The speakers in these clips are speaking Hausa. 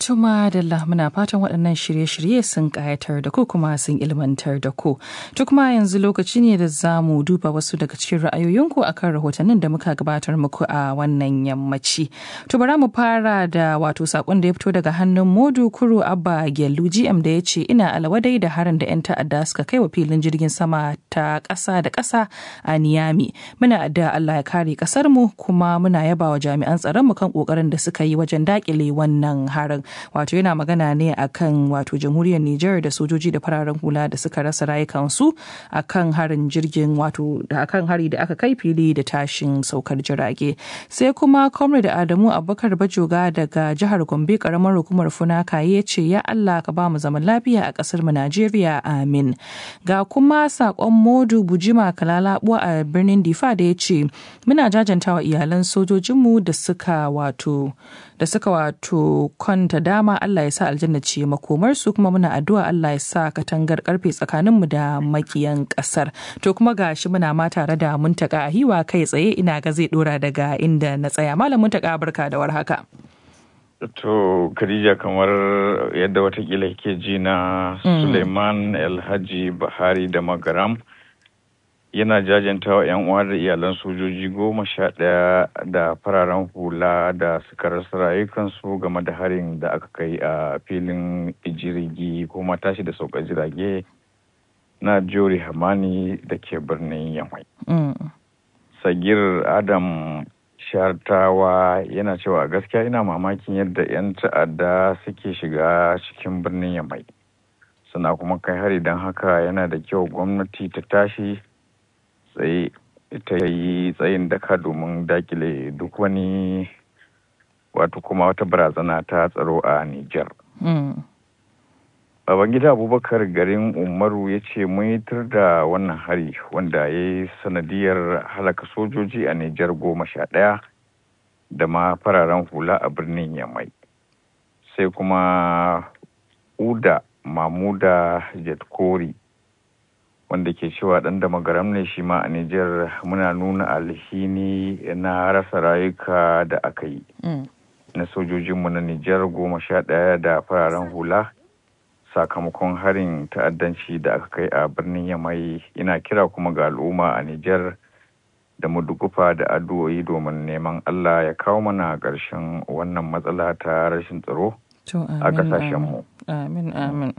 Tuma da muna fatan waɗannan shirye-shirye sun ƙayatar da ku kuma sun ilmantar da ku. To kuma yanzu lokaci ne da za mu duba wasu daga cikin ra'ayoyinku akan rahotannin da muka gabatar muku a wannan yammaci. To bara mu fara da wato sakon da ya fito daga hannun Modu Kuro Abba Gyallu GM da ya ce ina alawadai da harin da 'yan ta'adda suka kai wa filin jirgin sama ta ƙasa da ƙasa a Niyami. Muna da Allah ya kare ƙasar mu kuma muna yaba wa jami'an tsaron mu kan ƙoƙarin da suka yi wajen daƙile wannan harin. wato yana magana ne akan wato jamhuriyar Nijar da sojoji da fararen hula da suka rasa rayukansu akan harin jirgin wato da akan hari da aka kai fili da tashin saukar jirage sai kuma comrade Adamu Abubakar Bajoga daga jihar Gombe karamar hukumar Funaka ya ce ya Allah ka ba mu zaman lafiya a kasar mu Najeriya amin ga kuma sakon Modu Bujima Kalalabuwa a birnin Difa da ya ce muna jajantawa iyalan sojojinmu da suka wato da suka wato kwanta dama Allah ya sa aljanna ce makomar su kuma muna addu'a Allah ya sa katangar karfe tsakanin mu da makiyan kasar to kuma gashi muna ma tare da muntaka hiwa kai tsaye ina ga zai dora daga inda na tsaya malam muntaka barka da warhaka to Khadija kamar yadda watakila kike ji na Suleiman Alhaji Bahari da Magaram yana jajanta wa 'yan uwa da iyalan sojoji goma sha ɗaya da fararen hula da suka rasa rayukansu game da harin da aka kai a filin jirgi ko tashi da sauka jirage na jori hamani da ke birnin yamai sagir adam shartawa yana cewa gaskiya ina mamakin yadda 'yan ta'adda suke shiga cikin birnin yamai suna kuma kai hari don haka yana da kyau gwamnati ta tashi tsaye ta yi tsayin daka domin dakile duk wani wato kuma wata barazana ta tsaro a Nijar. Babangida Abubakar garin Umaru ya ce mun yi tur da wannan hari wanda ya yi sanadiyar halaka sojoji a Nijar goma sha ɗaya da ma fararen hula a birnin Yamai. Sai kuma Uda Mamuda Jetkori wanda ke cewa ɗan da magaram ne shi ma a Nijar muna nuna alhini na rasa rayuka da aka yi. Na sojojinmu na Nijar goma sha ɗaya da fararen hula sakamakon harin ta'addanci da aka kai a birnin Yamai ina kira kuma ga al'umma a Nijar da mu dukufa da addu'o'i domin neman Allah ya kawo mana ƙarshen wannan matsala ta rashin tsaro a ƙasashenmu. Amin, amin.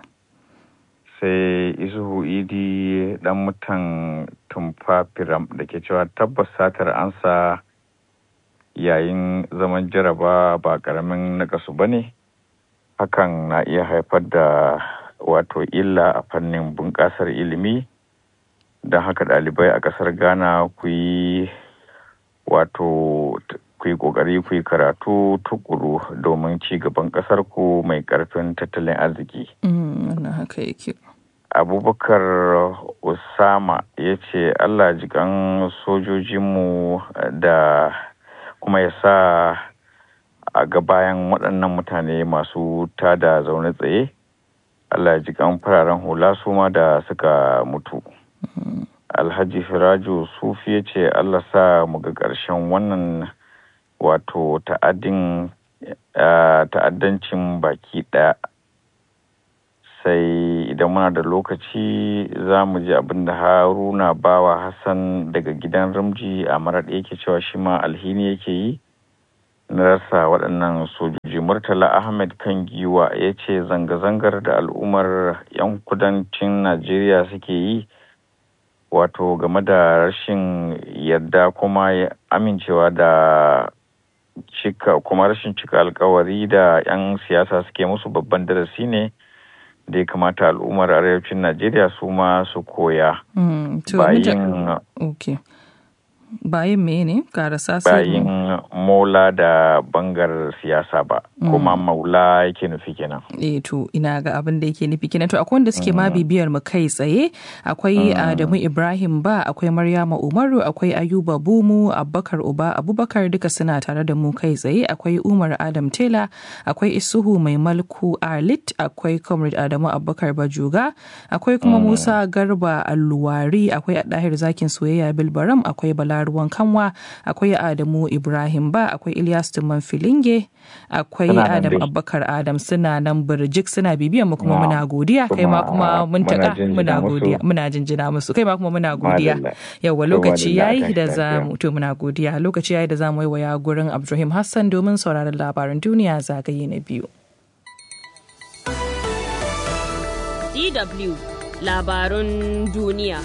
sai isuhu idi dan mutan tumfa firam da ke cewa tabbas satar ansa yayin zaman jaraba ba karamin nakasu ba ne hakan na iya haifar da wato illa a fannin bunƙasar ilimi don haka ɗalibai a ƙasar ghana ku yi wato ku yi ƙoƙari ku yi karatu tukuru domin ci gaban ƙasar ku mai ƙarfin tattalin arziki. haka yake. abubakar usama ya ce allah jikan sojojinmu da kuma ya sa a ga bayan waɗannan mutane masu tada zaune tsaye allah jikan fararen hula su ma da suka mutu alhaji firaju sufi ya ce allah sa mu ga ƙarshen wannan wato ta'addancin baki ɗaya sai idan muna da lokaci za mu ji abin da haruna bawa hassan daga gidan ramji a maraɗi yake cewa shi ma alhini yake yi na rasa waɗannan sojoji murtala ahmed kan giwa ya ce zanga-zangar da al'ummar 'yan kudancin najeriya suke yi wato game da rashin yadda kuma amincewa da cika kuma rashin cika alkawari da 'yan siyasa suke musu babban darasi ne da ya kamata al'ummar arewacin najeriya su ma su koya bayin bayin me ne karasa bayin mola da bangar siyasa ba kuma maula yake nufi kenan eh to ina ga abin da yake nufi kenan to akwai wanda suke ma bibiyar mu kai tsaye akwai Adamu Ibrahim ba akwai Maryama Umaru akwai Ayuba Bumu Abubakar Uba Abubakar duka suna tare da mu kai tsaye akwai Umar Adam Tela akwai Isuhu Mai Malku Arlit akwai Comrade Adamu Abubakar Bajuga akwai kuma Musa Garba Alluwari akwai Adahir Zakin Soyayya Bilbaram akwai Bala Murtala Ruwan Kanwa, akwai Adamu Ibrahim Ba, akwai Ilyas Tumman Filinge, akwai Adam Abubakar Adam suna nan birjik suna bibiyan mu kuma muna godiya kai ma kuma mun taka muna godiya muna jinjina musu kai ma kuma muna godiya yawa lokaci yayi da za mu to muna godiya lokaci yayi da za mu waya gurin Abdulrahim Hassan domin sauraron labaran duniya zagaye na biyu. DW labarun duniya.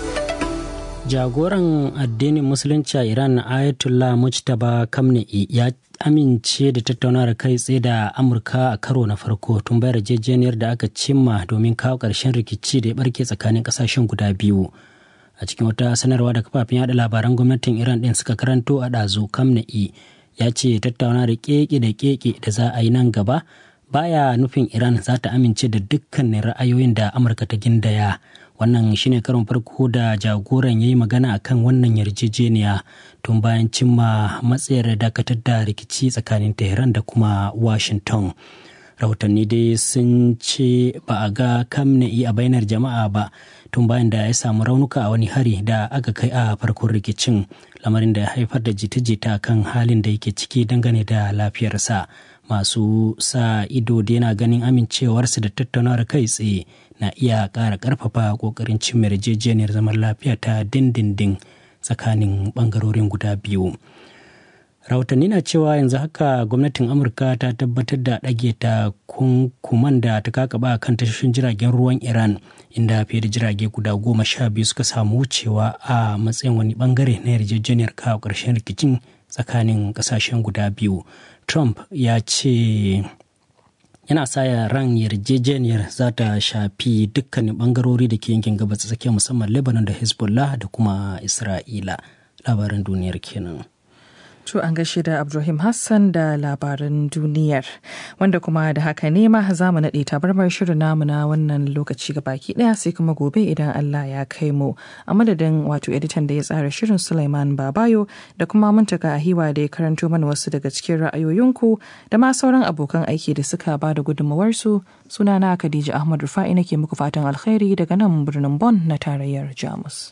Jagoran addinin Musulunci a Iran Ayatollah Mujtaba Kamna'i ya amince da tattaunawar kai tsaye da Amurka a karo na farko tun bayar yarjejeniyar da aka cimma domin kawo ƙarshen rikici da ya barke tsakanin ƙasashen guda biyu. A cikin wata sanarwa da kafafen yada labaran gwamnatin Iran ɗin suka karanto a ɗazu Kamna'i ya ce tattauna da keke da keke da za a yi nan gaba baya nufin Iran za ta amince da dukkanin ra'ayoyin da Amurka ta gindaya. Wannan shine karon farko da jagoran ya yi magana akan wannan yarjejeniya tun bayan cimma matsayar dakatar da rikici tsakanin Tehran da kuma Washington. Rahotanni dai sun ce ba a ga kamna'i a bainar jama'a ba tun bayan da ya samu raunuka a wani hari da aka kai a farkon rikicin lamarin da ya haifar da jita-jita kan halin da yake ciki dangane da lafiyarsa. masu sa ido da yana ganin amincewarsu da tattaunawar kai tsaye na iya ƙara ƙarfafa ƙoƙarin cin yarjejeniyar zaman lafiya ta dindindin tsakanin ɓangarorin guda biyu rahotanni na cewa yanzu haka gwamnatin amurka ta tabbatar da ɗage ta kunkuman da ta kakaba kan tashoshin jiragen ruwan iran inda fiye da jirage guda goma sha biyu suka samu wucewa a matsayin wani bangare na yarjejeniyar kawo ƙarshen rikicin tsakanin ƙasashen guda biyu Trump ya ce yana saya ran yarjejeniyar za ta shafi dukkanin bangarori da ke yankin gabas tsakiya musamman Lebanon da Hezbollah da kuma Isra'ila. Labaran duniyar kenan. To an gaishe da Abdulrahim Hassan da labaran duniyar wanda kuma da haka ne ma za mu naɗe tabarmar shirin namu na wannan lokaci ga baki ɗaya sai kuma gobe idan Allah ya kai mu a madadin wato editan da ya tsara shirin Sulaiman Babayo da kuma muntaka ahiwa da ya karanto mana wasu daga cikin ra'ayoyinku da ma sauran abokan aiki da suka ba da gudunmawarsu sunana Khadija Ahmad Rufa'i nake muku fatan alkhairi daga nan birnin Bon na tarayyar Jamus.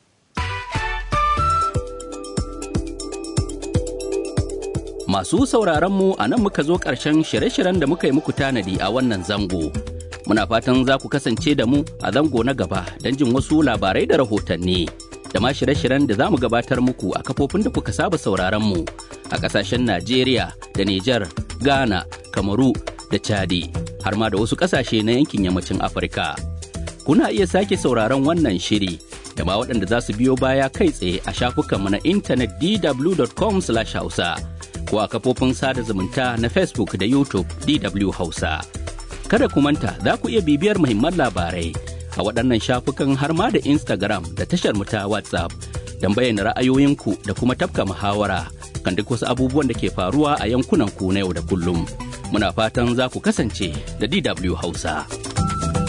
Masu sauraronmu a nan muka zo ƙarshen shirye-shiryen da muka yi muku tanadi a wannan zango. Muna fatan za ku kasance da mu a zango na gaba don jin wasu labarai da rahotanni. Da ma shirye-shiryen da za mu gabatar muku a kafofin da kuka saba sauraronmu a ƙasashen Najeriya da Nijar, Ghana, Kamaru da Chadi, har ma da wasu ƙasashe na yankin yammacin Afirka. Kuna iya sake sauraron wannan shiri da ma waɗanda za su biyo baya kai tsaye a shafukanmu na intanet dw.com/hausa. ko a kafofin sada zumunta na Facebook da YouTube DW Hausa. Kada ku manta za ku iya bibiyar muhimman labarai a waɗannan shafukan har ma da Instagram da tashar mu ta WhatsApp don bayyana ra'ayoyinku da kuma tafka muhawara kan duk wasu abubuwan da ke faruwa a yankunan ku na yau da kullum. Muna fatan za ku kasance da DW Hausa.